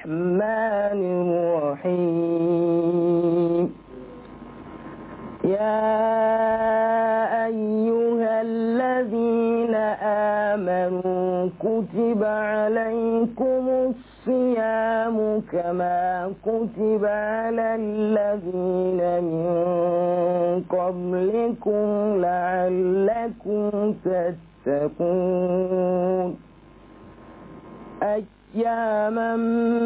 الرحمن الرحيم يا أيها الذين آمنوا كتب عليكم الصيام كما كتب على الذين من قبلكم لعلكم تتقون أياما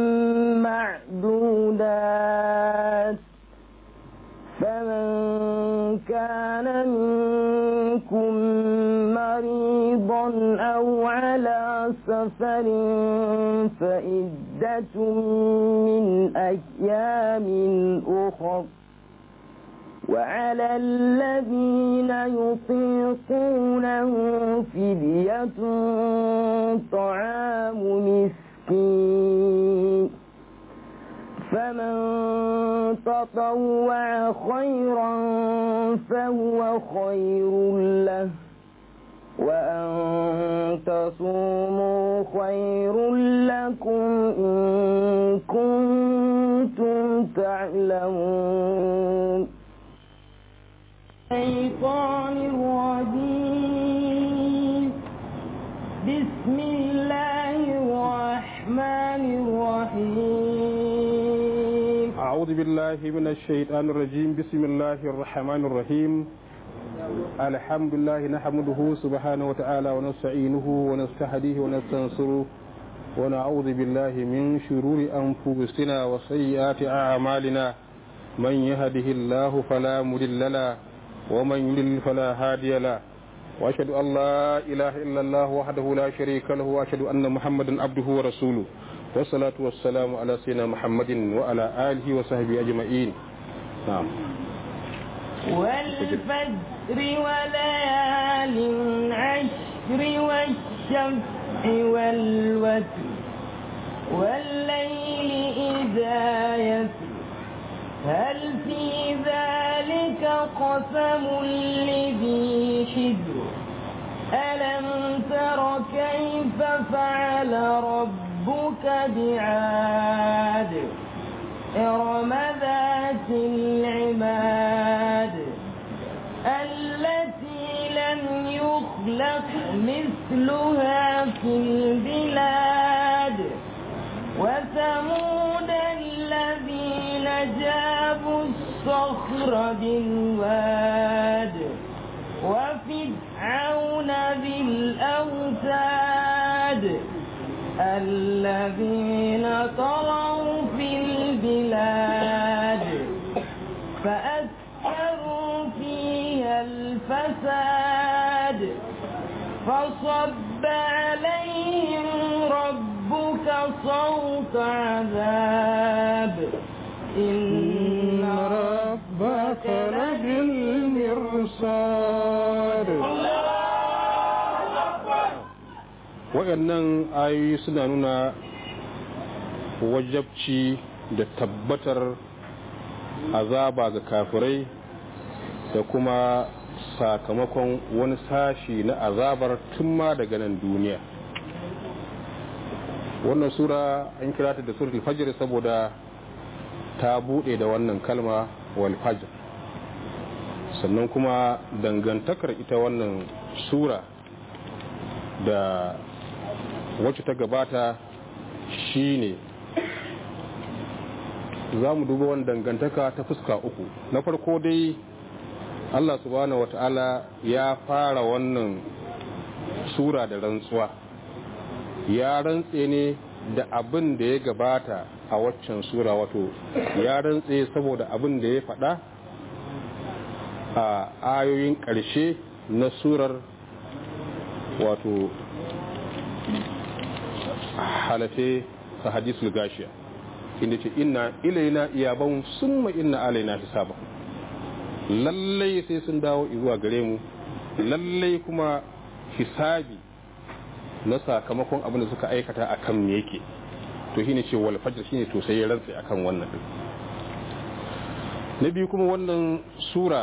معدودات فمن كان منكم مريضا أو على سفر فإدة من أيام أخر وعلى الذين يطيقونه فدية طعام مسكين فمن تطوع خيرا فهو خير له وأن تصوموا خير لكم إن كنتم تعلمون الشيطان الرجيم بسم الله الرحمن الرحيم أعوذ بالله من الشيطان الرجيم بسم الله الرحمن الرحيم الحمد لله نحمده سبحانه وتعالى ونستعينه ونستهديه ونستنصره ونعوذ بالله من شرور أنفسنا وسيئات أعمالنا من يهده الله فلا مضل له ومن يضلل فلا هادي له وأشهد أن لا إله إلا الله وحده لا شريك له وأشهد أن محمدا عبده ورسوله والصلاة والسلام على سيدنا محمد وعلى آله وصحبه أجمعين نعم والفجر وليال عشر والشفع والوتر والليل إذا يسر هل في ذلك قسم لذي حجر ألم تر كيف فعل ربك بعاد إرم ذات العماد التي لم يخلق مثلها في البلاد وثمود الذين جابوا الصخر بالواد وفرعون بالأوتاد الذين طغوا في البلاد فأكثروا فيها الفساد فصب عليهم ربك صوت عذاب إن ربك لبالمرصاد waɗannan ayoyi suna nuna wajabci da tabbatar azaba ga kafirai da kuma sakamakon wani sashi na azabar tun ma daga nan duniya wannan sura an kira ta da suratul fajr saboda ta bude da wannan kalma wal fajr sannan kuma dangantakar ita wannan sura da wacce ta gabata shine za mu duba wani dangantaka ta fuska uku na farko dai Allah subhanahu wata'ala ya fara wannan sura da rantsuwa ya rantse ne da abin da ya gabata a waccan sura wato ya rantse saboda abin da ya faɗa a ayoyin ƙarshe na surar wato halafe a hadisul gashiya inda ce inna ilaina iyaban summa inna alaina hisaba lallai sai sun dawo zuwa gare mu lallai kuma hisabi na sakamakon abin da suka aikata a kan me yake to shine ce wal fajr shine to sai ya rantsa akan wannan din na biyu kuma wannan sura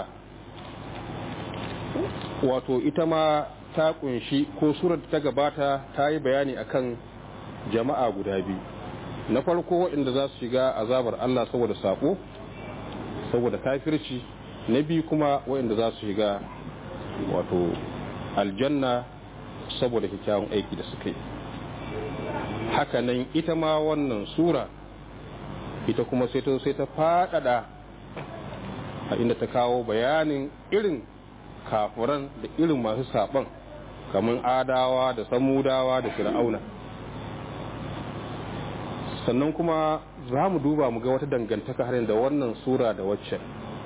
wato ita ma ta kunshi ko surar ta gabata ta yi bayani akan jama'a guda biyu na farko waɗanda za su shiga azabar Allah saboda sako saboda kafirci na biyu kuma waɗanda za su shiga wato aljanna saboda kyakkyawan aiki da suka yi hakanan ita ma wannan sura ita kuma sai ta sai ta faɗaɗa a inda ta kawo bayanin irin kafuran da irin masu saɓon kamar adawa da samudawa da fir'auna sannan kuma za mu duba mu ga wata dangantaka har da wannan sura da waccan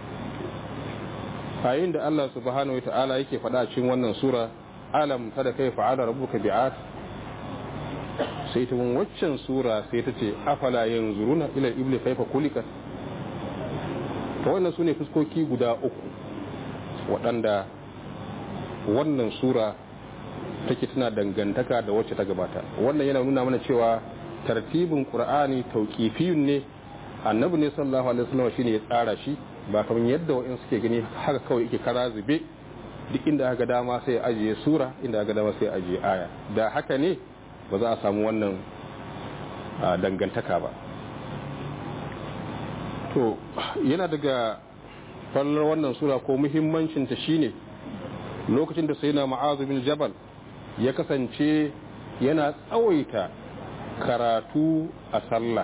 yayin da Allah subhanahu wa ta'ala yake faɗa cikin wannan sura alam kada kai fa'ala rabbuka bi'at sai ta waccan sura sai ta ce afala yanzuruna ila ibli kaifa kulikat to wannan sune fuskoki guda uku waɗanda wannan sura take tana dangantaka da wacce ta gabata wannan yana nuna mana cewa tartibin qur'ani tauqifiyun ne annabi ne sallallahu alaihi wasallam shine ya tsara shi ba kamar yadda wa'in suke gani haka kawai yake kara zube duk inda aka dama sai ajiye sura inda aka dama sai ajiye aya da haka ne ba za a samu wannan dangantaka ba to yana daga fallar wannan sura ko muhimmancinta shine lokacin da sai na ma'azu bin jabal ya kasance yana tsawaita karatu a sallah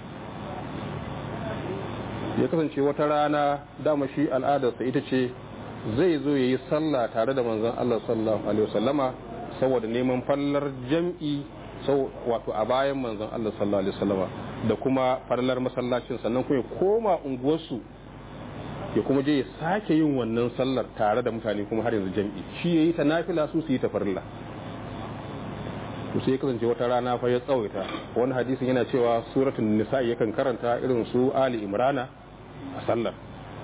ya kasance wata rana dama shi al'adarsa ita ce zai zo ya yi sallah tare da manzon Allah sallallahu alaihi wasallama saboda neman fallar jam'i wato a bayan manzon Allah sallallahu alaihi wasallama da kuma fallar masallacin sannan kuma ya koma unguwarsu ya kuma je ya sake yin wannan sallar tare da mutane kuma har yanzu jam'i shi ya yi ta nafila su su yi ta farilla to sai ya kasance wata rana fa ya tsawaita wani hadisin yana cewa suratul nisa yakan karanta irin su ali imrana a sallar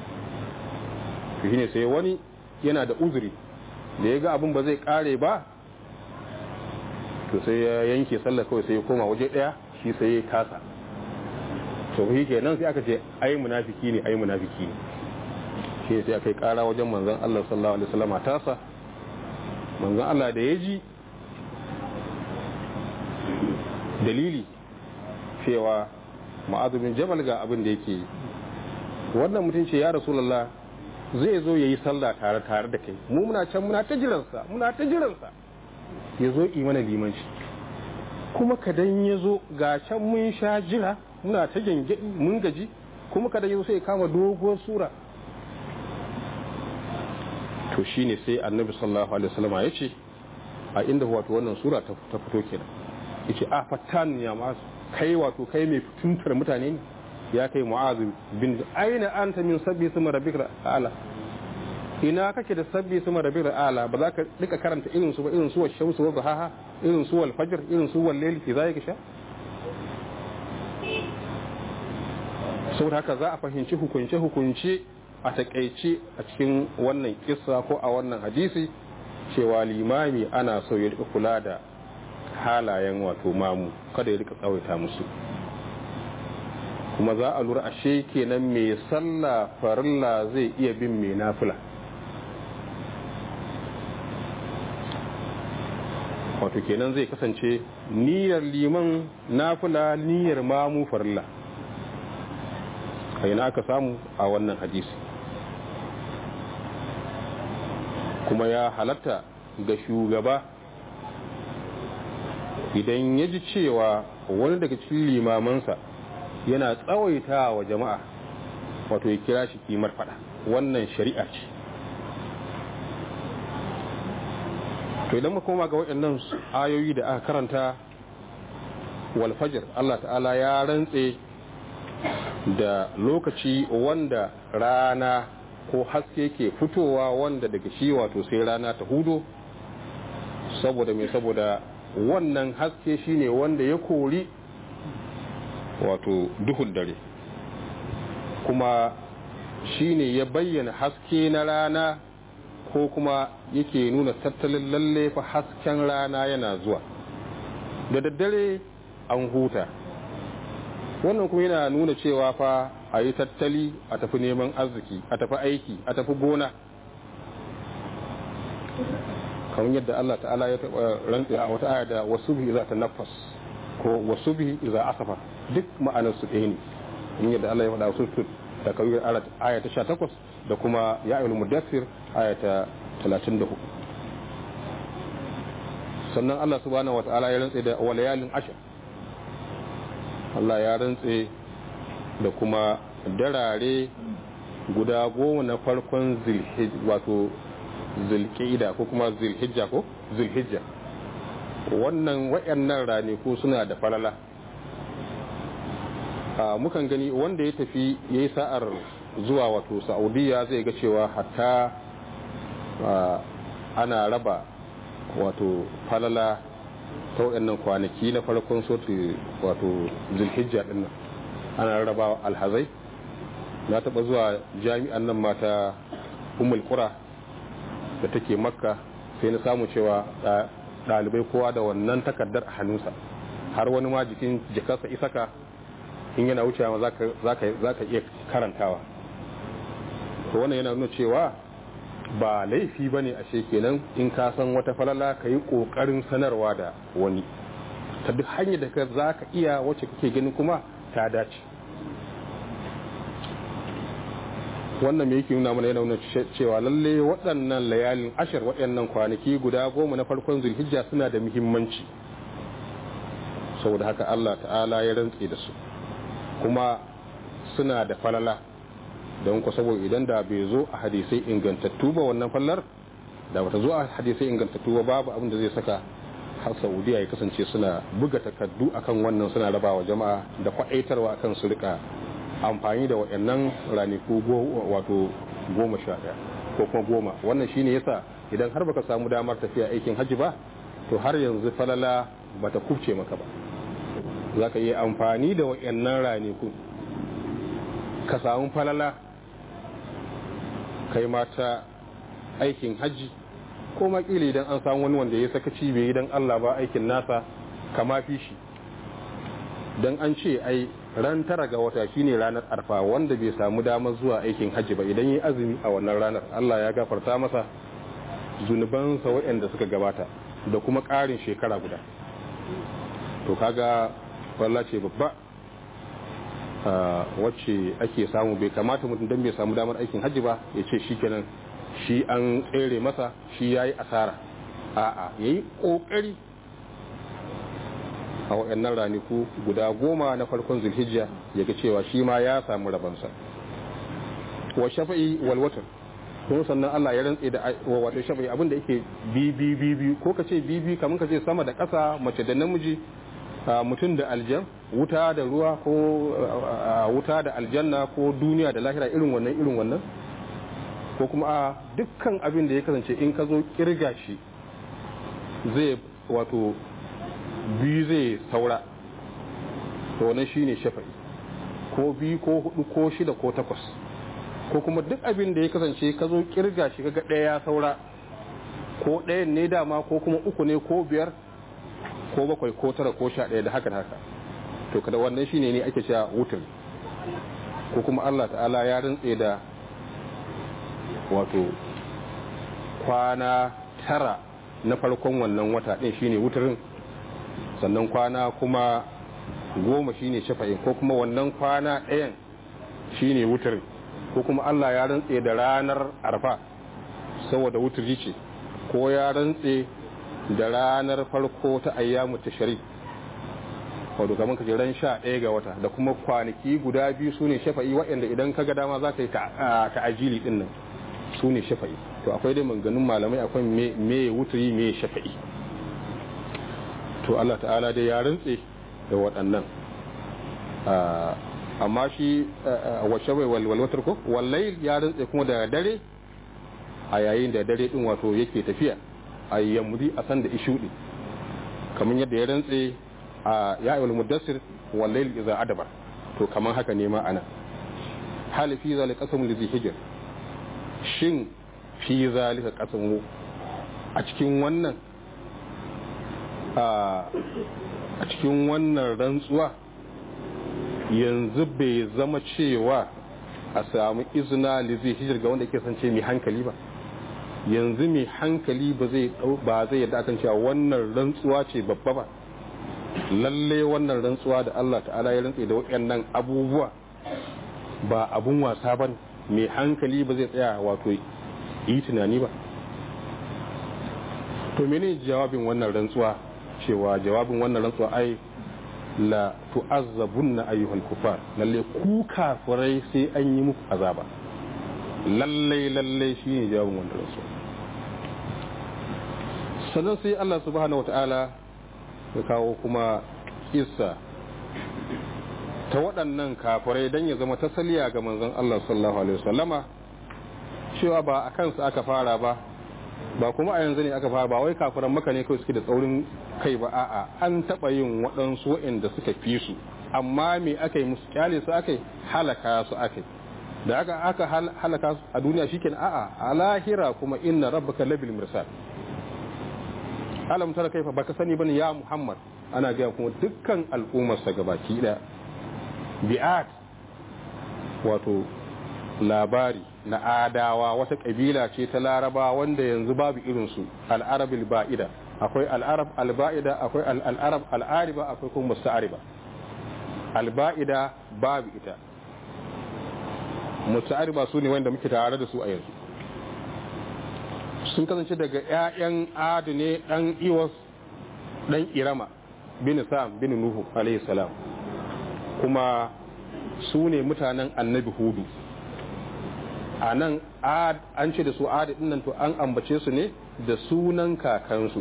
to shine sai wani yana da uzuri da ya ga abin ba zai kare ba to sai ya yanke sallar kawai sai ya koma waje daya shi sai ya kasa to shi kenan sai aka ce ai munafiki ne ai munafiki ne shi sai aka yi kara wajen manzon Allah sallallahu alaihi wasallam tasa manzon Allah da ya ji dalili cewa ma'azumin jabal ga abin da yake wannan mutum ce ya rasulullah zai zo ya yi sallah tare tare da kai mu muna can muna ta jiransa muna ta jiransa ya zo mana limanci kuma kadan ya zo ga can mun sha jira muna ta gyangyaɗi mun gaji kuma kadan ya zo sai kama doguwar sura to shine sai annabi sallallahu alaihi wasallam ya ce a inda wato wannan sura ta fito kenan yace a fattan ya masu kai wato kai mai fituntar mutane ne ya kai mu'azu bin aina anta min sabbi sama rabbika ala ina kake da sabbi sama rabbika ala ba za ka rika karanta irin su ba irin su shamsu wa duhaha irin su wal fajr irin su wal layl fi zalika sha saboda haka za a fahimci hukunce hukunce a takaice a cikin wannan kissa ko a wannan hadisi cewa limami ana so ya rika kula da halayen wato mamu kada ya rika tsawaita musu kuma za a lura ashe kenan mai sallah farilla zai iya bin mai nafila wato kenan zai kasance niyyar liman nafila niyyar mamu farilla a aka samu a wannan hadisi kuma ya halatta ga shugaba idan ya ji cewa wani daga cikin limamansa yana tsawaita wa jama'a wato ya kira shi kimar fada wannan shari'a ce to idan koma ga waɗannan ayoyi da aka karanta walfajir Allah ta'ala ya rantse da lokaci wanda rana ko haske ke fitowa wanda daga shi wato sai rana ta hudo saboda mai saboda wannan haske shine wanda ya kori wato duhun dare kuma shine ya bayyana haske na rana ko kuma yake nuna tattalin lalle fa hasken rana yana zuwa da daddare an huta wannan kuma yana nuna cewa fa a yi tattali a tafi neman arziki a tafi aiki a tafi gona kamar yadda Allah ta'ala ya taɓa rantsa a wata aya da wasu bi za ta nafas ko wasu bihi iza asafa duk ma'anar su ɗaya ne in yadda Allah ya faɗa su da kawai aya ta 18 da kuma ya ayyul mudaffir aya ta 34 sannan Allah subhanahu wata'ala ya rantse da walayalin ashir Allah ya rantse da kuma darare guda goma na farkon wato zilƙida ko kuma zilhijja ko zilhijja wannan wayannan ranaku suna da falala mukan gani wanda ya tafi ya yi sa'ar zuwa wato saudiya zai ga cewa hatta ana raba wato falala ta waɗannan kwanaki na farkon sotu wato zulhijja ɗin nan ana raba alhazai na taɓa zuwa jami'an nan mata umul kura da take makka sai na samu cewa ɗalibai kowa da wannan takardar a hannunsa har wani ma jikin jikarsa isaka in yana wucewa za ka iya karantawa to wannan yana nuna cewa ba laifi ba ne ashe kenan in ka san wata falala ka yi ƙoƙarin sanarwa da wani ta duk hanyar da ka za ka iya wacce kake ganin kuma ta dace wannan me yake nuna mana yana nuna cewa lalle waɗannan layalin ashir waɗannan kwanaki guda goma na farkon zulhijja suna da muhimmanci saboda haka Allah ta'ala ya rantse da su kuma suna da falala don ku saboda idan da bai zo a hadisai ingantattu ba wannan fallar da bata zo a hadisai ingantattu ba babu abin da zai saka har saudiya ya kasance suna buga takardu akan wannan suna rabawa jama'a da kwaɗaitarwa akan su rika amfani da waɗannan ranaku wato goma sha ɗaya ko kuma goma wannan shine yasa idan har baka samu damar tafiya aikin hajji ba to har yanzu falala bata kubce maka ba za ka yi amfani da waɗannan ranaku ka samu falala kai mata aikin hajji ko makili idan an samu wani wanda ya sakaci bai idan Allah ba aikin nasa kama fi shi don an ce ai ran tara ga wata shine ranar arfa wanda bai samu damar zuwa aikin hajji ba idan yi azumi a wannan ranar Allah ya gafarta masa zunubansa waɗanda suka gabata da kuma ƙarin shekara guda to kaga walla ce babba wacce ake samu bai kamata mutum don bai samu damar aikin hajji ba ya ce shi kenan shi an tsere masa shi ya yi asara a'a ya yi ƙoƙari a waɗannan raniku guda goma na farkon zulhijja ya ga cewa shi ma ya samu rabansa wa shafa'i wal watar kuma sannan Allah ya rantse da wato shafa'i abinda yake bibi bibi ko ka ce bibi kamar ka ce sama da ƙasa mace da namiji mutum da aljan wuta da ruwa ko wuta da aljanna ko duniya da lahira irin wannan irin wannan ko kuma a dukkan abin da ya kasance in ka zo kirga shi zai wato biyu zai saura to wannan shine shafa'i ko biyu ko hudu ko shida ko takwas ko kuma duk abin da ya kasance ka zo kirga shi kaga ɗaya ya saura ko ɗayan ne dama ko kuma uku ne ko biyar ko bakwai ko tara ko sha ɗaya da haka da haka to kada wannan shine ne ake cewa wutar ko kuma Allah ta'ala ya rantse da wato kwana tara na farkon wannan wata ɗin shine wutarin sannan kwana kuma goma shine shafa'in ko kuma wannan kwana ɗayan shine wutarin ko kuma Allah ya rantse da ranar arfa saboda wuturi ce ko ya rantse da ranar farko ta ayyamu tashari wato kamar ka ran sha ɗaya ga wata da kuma kwanaki guda biyu su ne shafa'i waɗanda idan ka ga dama za ka yi ta'ajili ɗin nan su ne shafa'i to akwai dai manganin malamai akwai me wuturi me shafa'i to Allah ta'ala dai ya rantse da waɗannan amma shi wa shafai walwatar ko wallai ya rantse kuma da dare a yayin da dare ɗin wato yake tafiya a yamudi a san da ishuɗi kamar yadda ya rantse a ya'il muddassir wallail iza adabar to kamar haka ne ma ana hal fi zalika qasam li hijr shin fi zalika qasam a cikin wannan a cikin wannan rantsuwa yanzu bai zama cewa a samu izina li hijr ga wanda ke sance mai hankali ba yanzu mai hankali ba zai ba zai yadda akan cewa wannan rantsuwa ce babba ba lalle wannan rantsuwa da Allah ta'ala ya rantse da waɗannan abubuwa ba abun wasa ba mai hankali ba zai tsaya wato yi tunani ba to mene jawabin wannan rantsuwa cewa jawabin wannan rantsuwa ai la tu'azzabunna ayyuhal kufar lalle ku kafirai sai an yi muku azaba lalle lalle shine jawabin wannan rantsuwa sannan sai Allah subhanahu wata'ala ya kawo kuma kissa ta waɗannan kafirai don ya zama tasaliya ga manzon Allah sallallahu alaihi wasallama cewa ba a kansu aka fara ba ba kuma a yanzu ne aka fara ba wai kafiran maka ne kawai suke da tsaurin kai ba a'a an taɓa yin waɗansu waɗanda suka fi su amma me aka yi musu kyale su aka yi halaka su aka yi da aka aka halaka su a duniya shikenan a'a a lahira kuma inna rabbaka labil mirsal alam tara kaifa baka sani bane ya muhammad ana gaya kuma dukkan al'ummar sa gabaki da bi'at wato labari na adawa wata kabila ce ta laraba wanda yanzu babu irinsu al'arabil ba'ida akwai al'arab alba'ida akwai al'arab al'ariba akwai kuma musta'ariba alba'ida babu ita musta'ariba su ne wanda muke tare da su a yanzu sun kasance daga 'ya'yan adu ne dan iwas dan irama bin sam bin nuhu alayhi salam kuma su ne mutanen annabi hudu a nan an ce da su adi nan to an ambace su ne da sunan kakansu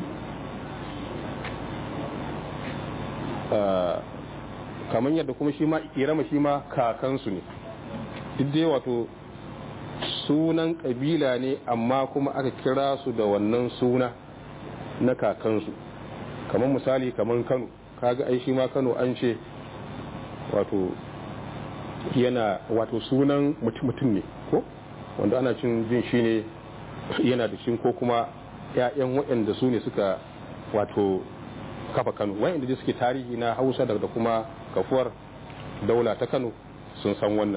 kamar yadda kuma shi ma irama shi ma kakansu ne duk dai wato sunan kabila ne amma kuma aka kira su da wannan suna na kakansu kamar misali kamar kano kaga ai shi ma kano an ce wato yana wato sunan mutum ne ko wanda ana cin jin shi ne yana da shi ko kuma 'ya'yan waɗanda su ne suka wato kafa kano waɗanda da suke tarihi na hausa da kuma kafuwar daula ta kano sun san wannan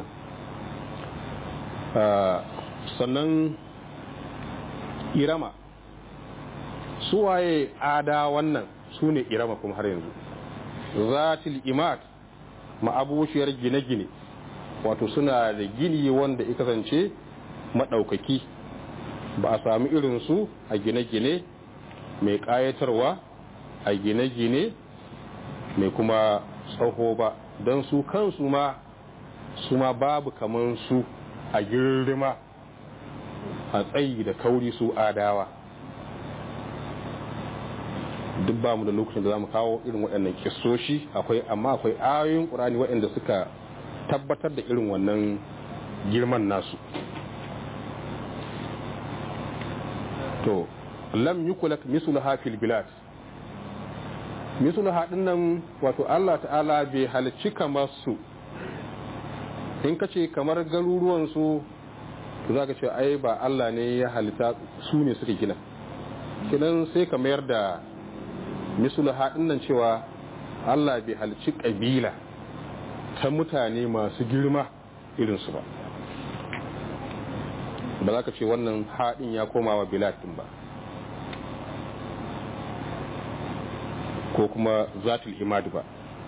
sannan irama suwaye ada wannan su ne irama kuma har yanzu zatil imad ma'abushiyar gine-gine wato suna da gini wanda ya kasance maɗaukaki ba a sami irinsu a gine-gine mai ƙayatarwa a gine-gine mai kuma tsaho ba don su kansu ma su ma babu kaman su a girma a tsayi da kauri su adawa duk ba mu da lokacin da za mu kawo irin waɗannan kisoshi akwai amma akwai ayoyin ƙurani waɗanda suka tabbatar da irin wannan girman nasu to lam yukulak misulaha fil bilad misulaha dinnan wato Allah ta'ala bai halicci kamar su in ka ce kamar garuruwan su za ka ce ai ba Allah ne ya halitta su ne suka gina kinan sai ka mayar da misulaha dinnan cewa Allah bai halicci kabila ta mutane masu girma irinsu ba ba za ka ce wannan haɗin ya koma wa bilatin ba ko kuma zatul imad ba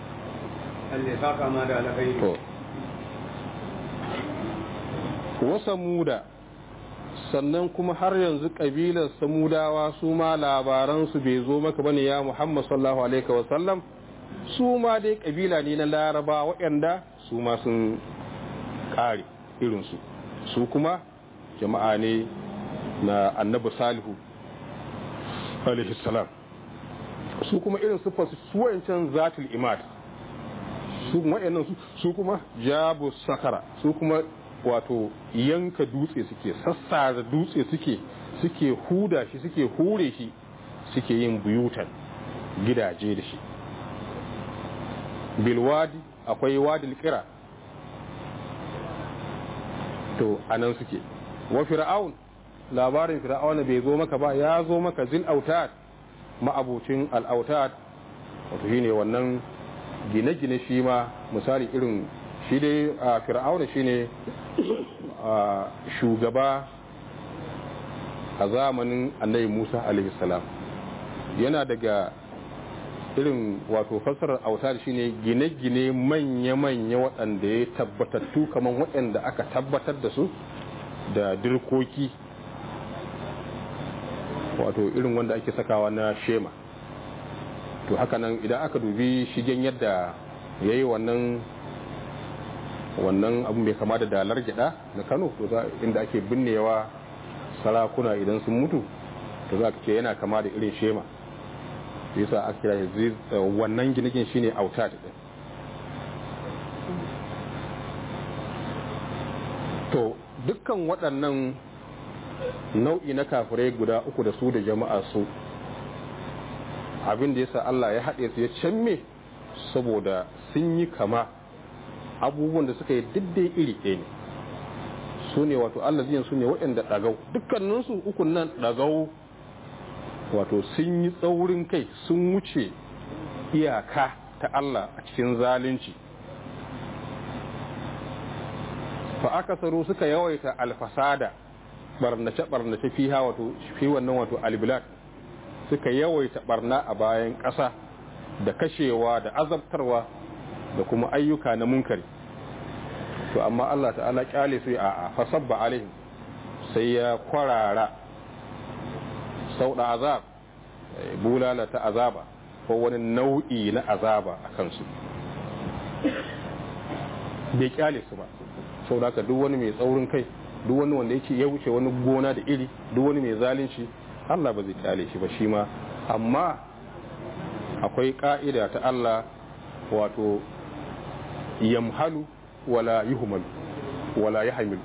wasa muda sannan kuma har yanzu ƙabilar samudawa su ma labaransu bai zo maka bane ya muhammad sallallahu alaihi wasallam su ma dai kabila ne na laraba waɗanda su ma sun ƙare irinsu su kuma jama'a ne na annabi salihu salam su kuma irin su fasu su wancan zatul imad su waɗannan su kuma jabu sakara su kuma wato yanka dutse suke sassara dutse suke suke huda shi suke hure shi suke yin buyutan gidaje da shi bilwadi akwai wadil kira to anan suke wa fir'aun labarin fir'auna bai zo maka ba ya zo maka zil autad ma'abucin al'autad wato shine wannan gine-gine shi ma misali irin shi dai a fir'auna shine shugaba a zamanin annabi musa alaihi salam yana daga irin wato fassarar autar shine gine-gine manya-manya waɗanda ya tabbatattu kamar waɗanda aka tabbatar da su da dirkoki wato irin wanda ake sakawa na shema to hakanan idan aka dubi shigen yadda ya yi wannan wannan abu mai kama da dalar gyada na kano to za inda ake binnewa sarakuna idan sun mutu to za ka ce yana kama da irin shema yasa aka kira wannan ginigin shine auta din to dukkan waɗannan nau'i na kafirai guda uku da su da jama'a su abin da yasa Allah ya haɗe su ya canme saboda sun yi kama abubuwan da suka yi diddai iri ɗaya ne su ne wato Allah ziyan su ne waɗanda ɗagau dukkaninsu ukun nan ɗagau wato sun yi tsaurin kai sun wuce iyaka ta Allah a cikin zalunci fa aka saro suka yawaita alfasada barnace barnace fiha wato fi wannan wato albilad suka yawaita barna a bayan ƙasa da kashewa da azabtarwa da kuma ayyuka na munkari to amma Allah ta'ala kyale su a fasabba alaihim sai ya kwarara sauɗa azab bulala ta azaba ko wani nau'i na azaba a kansu bai kyale su ba sau da duk wani mai tsaurin kai duk wani wanda yake ya wuce wani gona da iri duk wani mai zalunci Allah ba zai kyale shi ba shi ma amma akwai ka'ida ta Allah wato yamhalu wala yuhmalu wala yahmilu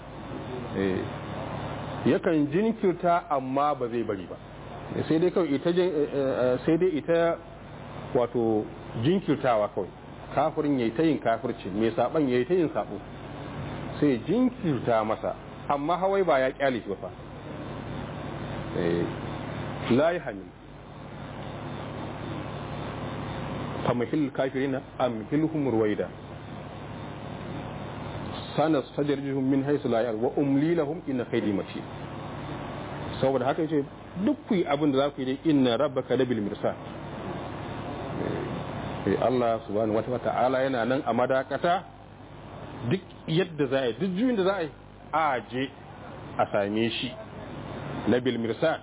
yakan jinkirta amma ba zai bari ba sai dai kawai ita sai dai ita wato jinkirtawa kawai kafirin yayi ta yin kafirci mai saban yayi ta yin sabo sai jinkirta masa amma hawai ba ya kyale shi ba fa la yahmil famahil kafirina amhilhum ruwaida sana sajarjuhum min haythu la ya'lamun wa umli lahum inna kaydi matin saboda haka yace duk ku yi abin da za ku yi dai inna rabbaka labil mirsad eh Allah subhanahu wata'ala yana nan a madakata duk yadda za a yi duk juyin da za a yi a je a same shi labil mirsad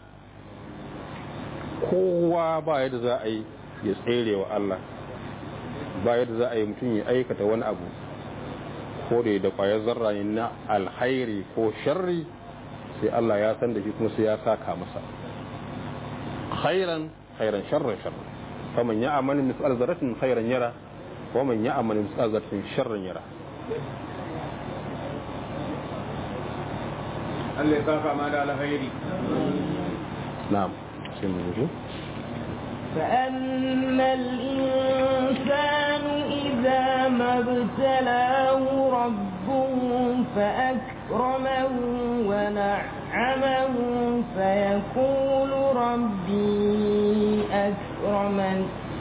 kowa ba yadda za a yi ya tsere wa Allah ba yadda za a yi mutum ya aikata wani abu ko da da kwayar zarra na alhairi ko sharri sai Allah ya san da shi kuma sai ya saka masa khairan khairan sharran sharran faman ya'mal mithqal dharratin khairan yara wa man ya'mal mithqal dharratin sharran yara Allah ya saka ma da alkhairi na'am sai mu yi فأما الإنسان إذا ما ابتلاه ربه فأكرمه ونعمه فيقول ربي أكرمن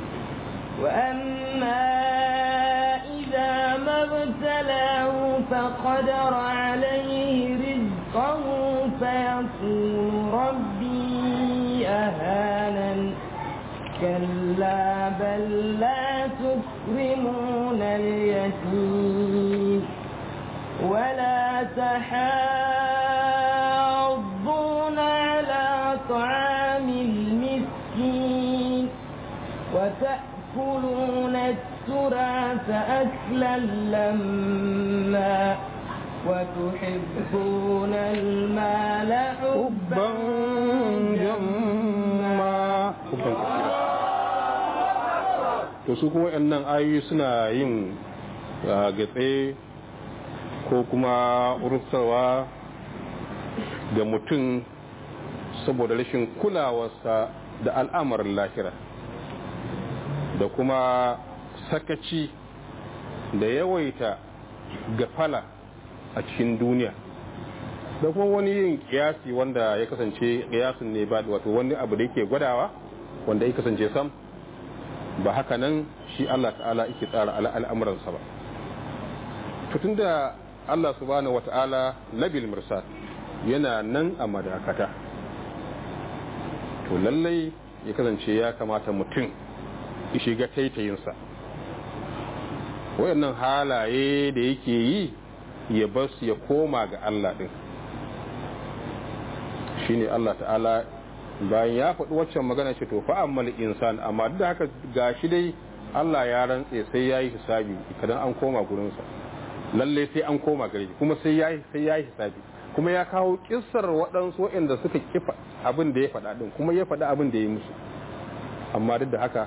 وأما إذا ما ابتلاه فقدر عليه رزقه فيقول ربي أهانن كلا بل لا تكرمون اليتيم ولا تحاضون على طعام المسكين وتأكلون التراث أكلا لما وتحبون المال حبا جما to su kuma waɗannan ayoyi suna yin gatse ko kuma urusarwa ga mutum saboda rashin kulawarsa da al'amarin lahira da kuma sakaci da yawaita gafala a cikin duniya da kuma wani yin kiyasi wanda ya kasance kiyasin ne ba wato wani abu da yake gwadawa wanda ya kasance sam ba haka nan shi Allah ta'ala yake tsara al'amuransa ba tutun da Allah subhanahu wa ta'ala labil mirsad yana nan a madakata to lallai ya kasance ya kamata mutum ya shiga taitayinsa wayannan halaye da yake yi ya bas ya koma ga Allah din shine Allah ta'ala bayan ya faɗi waccan magana ce to fa ammal insan amma duk da haka gashi dai Allah ya rantse sai yayi hisabi idan an koma gurinsa lalle sai an koma gare shi kuma sai yayi sai yayi hisabi kuma ya kawo kissar waɗansu waɗanda suka kifa abin da ya faɗa din kuma ya faɗa abin da ya yi musu amma duk da haka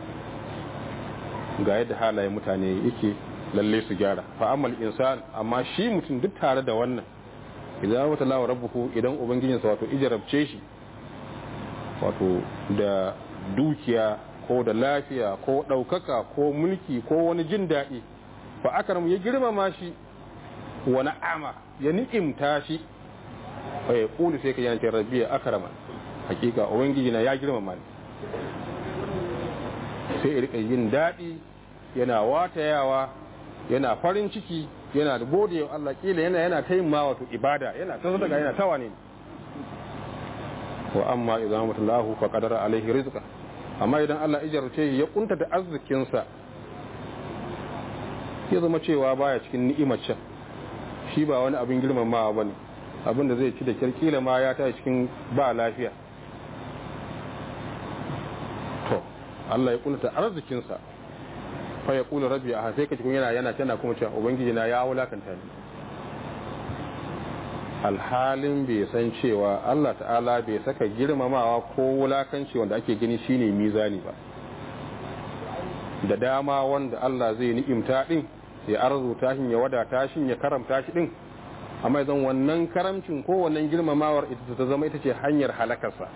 ga yadda halayen mutane yake lalle su gyara fa amal insan amma shi mutum duk tare da wannan idan wata lawa rabbuhu idan ubangijinsa wato ijarabce shi wato da dukiya ko da lafiya ko ɗaukaka ko mulki ko wani jin daɗi fa akram ya girmama shi wa na'ama ya ni'imta shi fa ya kulu sai ka yana ce rabbi ya akrama hakika ubangiji na ya girmama ni sai ya rika yin daɗi yana watayawa yana farin ciki yana da gode wa Allah kila yana yana ta yin ma wato ibada yana ta sadaka yana tawa ne wa amma idan mutallahu fa qadara alaihi rizqa amma idan Allah ijarce ya kunta da arzikin sa ya zama cewa baya cikin ni'imar can shi ba wani abin girmamawa bane abin da zai ci da kirkila ma ya ta cikin ba lafiya to Allah ya kunta arzikin sa fa ya kula rabbi a sai ka cikin yana yana tana kuma cewa ubangiji na ya wulakanta ni alhalin bai san cewa Allah ta'ala bai saka girmamawa ko wulakanci wanda ake gani shine mizani ba da dama wanda Allah zai ni'imta din ya arzuta shi ya wadata shi ya karamta shi din amma idan wannan karamcin ko wannan girmamawar ita ta zama ita ce hanyar halakarsa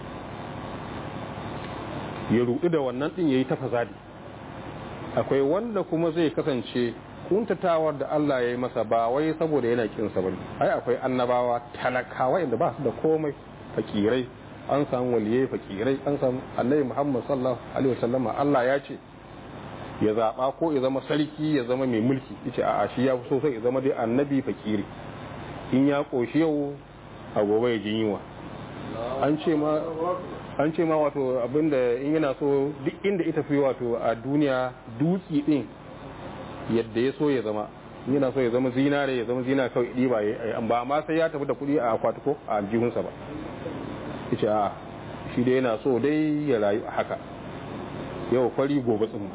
ya rudu da wannan din yayi ta fasadi akwai wanda kuma zai kasance kuntatawar da Allah ya yi masa ba wai saboda yana kinsa bane ai akwai annabawa talakawa inda ba su da komai fakirai an samu waliyai fakirai an samu annabi Muhammad sallallahu alaihi wasallam Allah ya ce ya zaba ko ya zama sarki ya zama mai mulki yace a'a shi ya fi so sai ya zama dai annabi fakiri in ya koshi yau a gobe ya jin yiwa an ce ma an ce ma wato abinda in yana so duk inda ita fi wato a duniya dutsi din yadda ya so ya zama yana so ya zama zinare ya zama zina kawai ɗiba ya ba ma sai ya tafi da kuɗi a akwati ko a aljihunsa ba ita a shi dai yana so dai ya rayu a haka yau fari gobe tsumma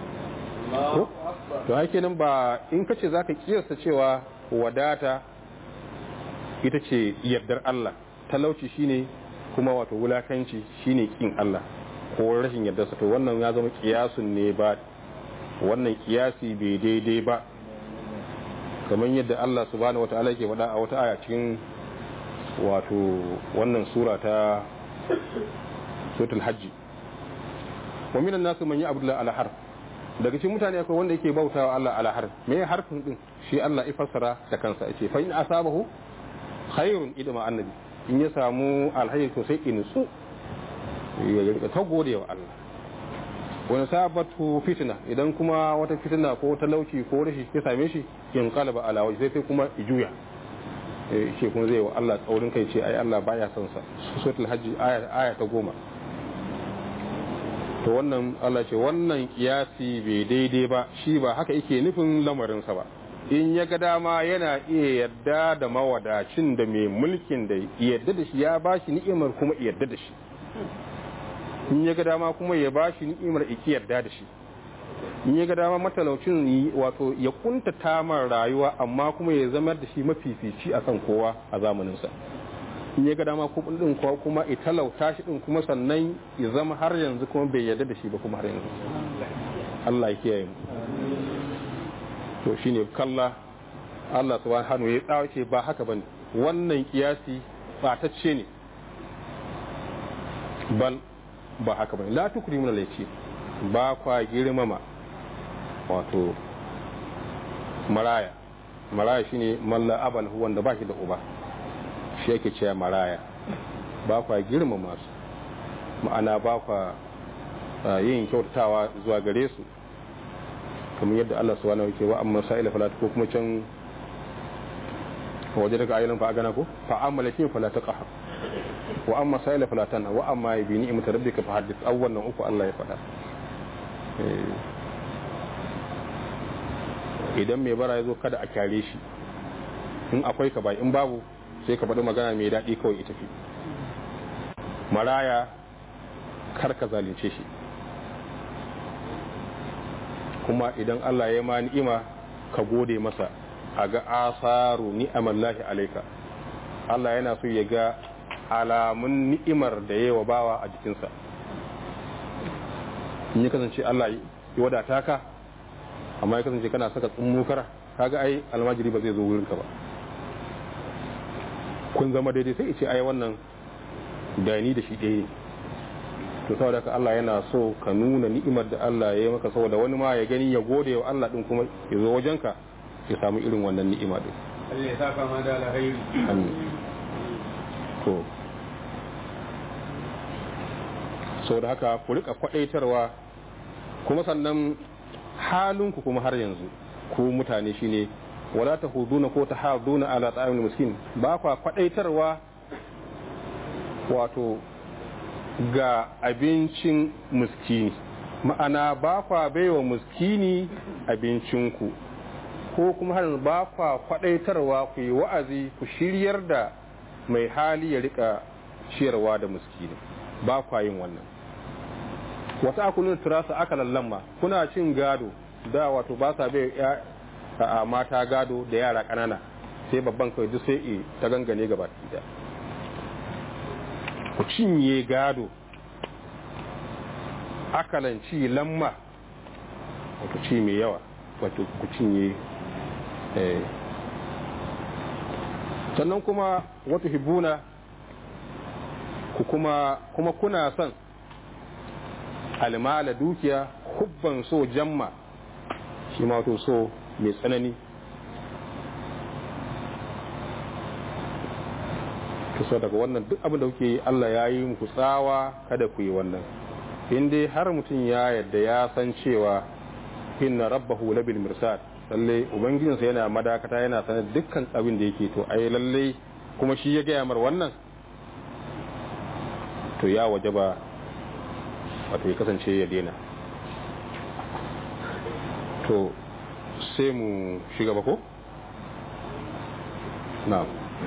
to hake nan ba in kace za ka kiyasta cewa wadata ita ce yardar Allah talauci shine kuma wato wulakanci shine kin Allah ko rashin yardarsa to wannan ya zama kiyasun ne ba wannan kiyasi bai daidai ba kamar yadda Allah subhanahu wata'ala yake faɗa a wata aya cikin wato wannan sura ta suratul hajji wa minan nasu man ya'budu ala harf daga cikin mutane akwai wanda yake bautawa Allah ala harf me harfin din shi Allah ya fassara da kansa yace fa in asabahu khairun idma annabi in ya samu alhayr to sai in su ya ta gode wa Allah wani sabatu fitina idan kuma wata fitina ko talauci ko rashi ya same shi in kalaba ala waje sai kuma juya shi kuma zai wa Allah tsaurin kai ce ai Allah baya son sa suratul hajji aya ta goma to wannan Allah ce wannan kiyasi bai daidai ba shi ba haka yake nufin lamarin sa ba in ya ga dama yana iya yadda da mawadacin da mai mulkin da yadda da shi ya bashi ni'imar kuma yadda da shi in ya ga dama kuma ya ba shi ni'imar iki yarda da shi in ya ga dama matalaucin wato ya kunta tamar rayuwa amma kuma ya zama da shi mafifici akan kowa a zamaninsa in ya ga dama din kowa kuma ya talauta shi din kuma sannan ya zama har yanzu kuma bai yarda da shi ba kuma har yanzu Allah ya kiyaye mu to shine kalla Allah subhanahu ya tsawace ba haka bane wannan kiyasi batacce ne bal ba haka bane la tukrimu na laifi ba kwa girmama wato maraya maraya shine malla abal wanda ba shi da uba shi yake cewa maraya ba kwa girmama su ma'ana ba kwa yin kyautatawa zuwa gare su kamar yadda Allah subhanahu yake wa amma sa'ila fala ko kuma can waje daga ayyukan fa gana ko fa amma lakin fala taqahar wa amma sa'ila falatan wa amma bi ni'mati rabbika fa hadith awwalan uku Allah ya faɗa idan mai bara ya zo kada a kyare shi in akwai ka bai in babu sai ka faɗi magana mai daɗi kawai ita fi maraya kar ka zalunce shi kuma idan Allah ya ma ni'ima ka gode masa a ga asaru ni'amallahi alaika Allah yana so ya ga alamun ni'imar da ya wa bawa a jikinsa in ya kasance Allah ya wadata ka amma ya kasance kana saka tsummokara kaga ai almajiri ba zai zo wurinka ba kun zama daidai sai ce ai wannan da ni da shi ɗaya to saboda haka Allah yana so ka nuna ni'imar da Allah ya yi maka saboda wani ma ya gani ya gode wa Allah din kuma ya zo wajenka ya samu irin wannan ni'ima din Allah ya saka ma da alkhairi amin to saboda haka ku rika kwadaitarwa kuma sannan halinku kuma har yanzu ku mutane shine wala tahuduna ko tahaduna ala ta'amul miskin ba kwa kwadaitarwa wato ga abincin muskini ma'ana ba kwa baiwa muskini abincinku ko kuma har ba kwa kwadaitarwa ku yi wa'azi ku shiryar da mai hali ya rika ciyarwa da muskini ba kwa yin wannan wata akulun turasa aka lallamma kuna cin gado da wato ba sa bai a mata gado da yara ƙanana sai babban kawai duk sai ta gangane gaba da ku cinye gado akalanci lamma wato ci mai yawa wato ku cinye sannan kuma wata hibuna ku kuma kuma kuna son almala dukiya hubban so jamma shi ma wato so mai tsanani so daga wannan duk abin da kuke yi Allah ya yi muku tsawa kada ku yi wannan in dai har mutum ya yadda ya san cewa inna rabbahu labil mirsad lalle ubangijinsa yana madakata yana sanar dukkan abin da yake to ai lalle kuma shi ya gaya mar wannan to ya wajaba wato ya kasance ya daina to sai mu shiga ba ko na'am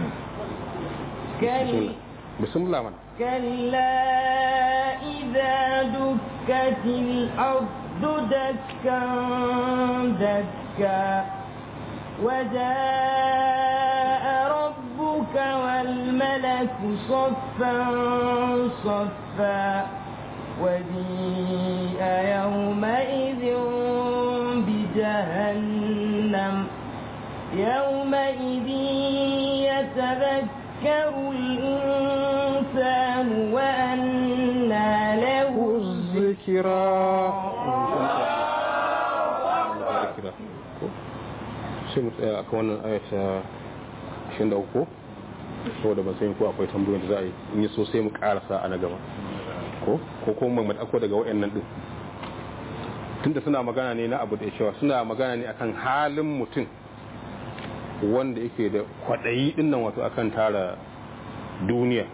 كلا بسم الله من كلا إذا دكت الأرض دكا دكا وجاء ربك والملك صفا صفا وجيء يومئذ بجهنم يومئذ يتذكر يذكر الإنسان وأنى له الذكرى sai mu tsaya akan wannan ayata 23 saboda ban san ko akwai tambayoyin da za a yi in yi so sai mu karasa a na gaba ko ko kuma mu dauko daga wayannan din tunda suna magana ne na abu da cewa suna magana ne akan halin mutum wanda yake da kwaɗayi ɗin nan wato akan tara duniya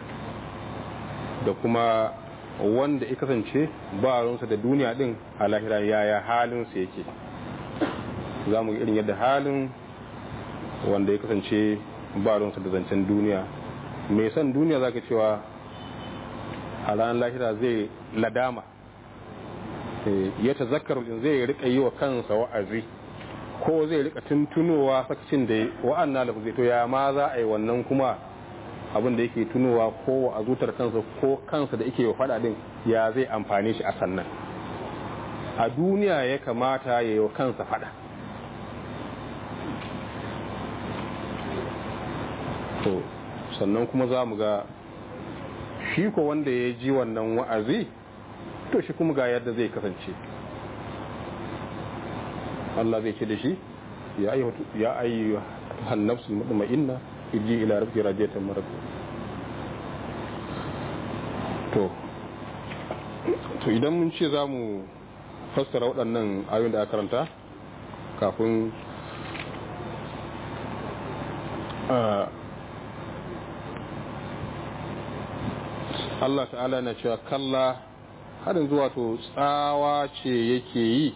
da kuma wanda ya kasance ba ransa da duniya ɗin a lahira yaya halinsa yake za mu irin yadda halin wanda ya kasance ba ransa da zancen duniya mai son duniya za ka cewa a ranar lahira zai ladama ya ta zakaru zai riƙa yi wa kansa wa'azi ko zai rika tuntunowa sakacin da wa'anna da zai to ya ma za a yi wannan kuma abin da yake tunowa ko a zutar kansa ko kansa da yake faɗa din ya zai amfani shi a sannan a duniya ya kamata ya yi kansa faɗa to sannan kuma za mu ga shi ko wanda ya ji wannan wa'azi to shi kuma ga yadda zai kasance Allah zai ce da shi ya ayyu hannafsul mutma'inna iji ila rabbi rajatan maradu to to idan mun ce za mu fassara waɗannan ayoyin da aka karanta kafin Allah ta'ala na cewa kalla har yanzu wato tsawa ce yake yi